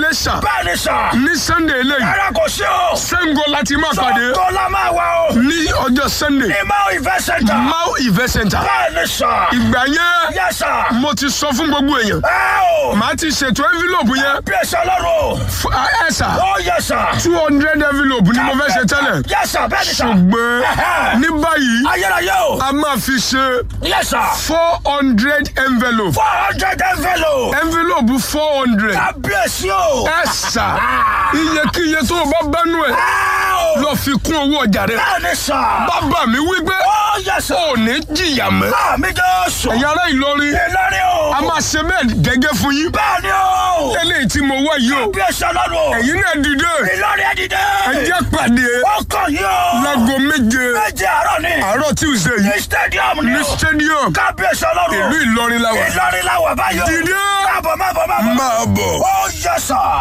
Iléṣà bẹ́ẹ̀ ni sà. ní Sunday eléyìí ẹ̀rọ kò sí o. Ṣàngó láti máa pàdé Sọ́kò la máa wà o. ní ọjọ́ Sunday ní máa ìfẹ́ sẹ́ńtà. Mau Event Center bẹ́ẹ̀ ni sà. ìgbà yẹn yẹ sà. mo ti sọ fún gbogbo èèyàn ẹ o. màá ti ṣètò envelope yẹn bí ẹsẹ̀ lọ́rùn. fún ẹ sà ó yẹ sà. two hundred envelope ni mo fẹ́ ṣe tẹ́lẹ̀ yẹ sà bẹ́ẹ̀ ni sà. ṣùgbọ́n Ẹ̀hẹ́. ní báyìí ayérayé o. a máa fi ṣe yẹ sà. four hundred envelope four hundred envelope. envelope four hundred kábíyèsí o. ẹ sà iyekíye tó o bá bánú ẹ ẹ o. lọ fi kún owó ọjà rẹ bẹ́ẹ̀ ni sà. bàbá mi wí pé ó yẹ sà. ò ní jìyà mọ́ àmì Jésù. ẹ̀yin ará Ìlọrin Ìlọrin o. a máa ṣe bẹ́ẹ̀ gẹ́gẹ́ fún yín bẹ́ẹ̀ ni o. eléyìí tí mo wá yìí o bí ẹsẹ̀ lọ́rùn. ẹ̀yin náà dìde Ìlọrin ẹ dìde. ẹ jẹ́ pàdé ó kàn yín o. láago méje méje àárọ̀ ni. àárọ̀ Tuesday yìí ní stadium ni ní o. stadium kábíyèsí ọlọ́run. ìlú Ìlọrin la wà Ìlọrin la wà báyọ̀. Dìde. máa bọ̀ máa bọ̀ máa bọ̀. máa bọ̀. ó yẹ sà.